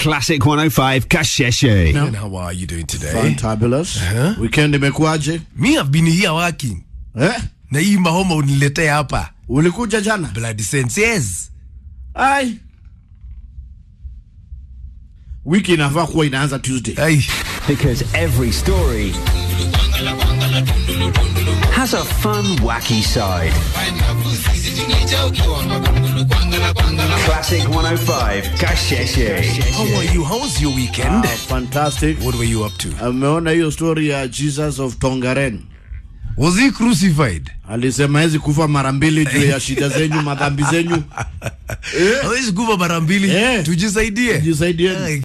Classic 105 Kasheshe. And how are you doing today? Fantabulous. Weekend imekuwaje? Me have been here working. Eh? Na hii mahoma uniletea hapa. Ulikuja jana? Blood sense. Yes. Ai. Wiki inafaa kuwa inaanza Tuesday. Ay. Because every story has a fun, wacky side. Classic 105 Kasheshe. How are you? How was your weekend? Ah, fantastic. What were you up to? Ameona hiyo story ya Jesus of Tongaren. Was he crucified? Alisema hezi kufa mara mbili juu ya shida zenyu, madhambi zenyu. Hawezi kufa mara mbili. Eh. Tujisaidie. Jisaidieni. Ay,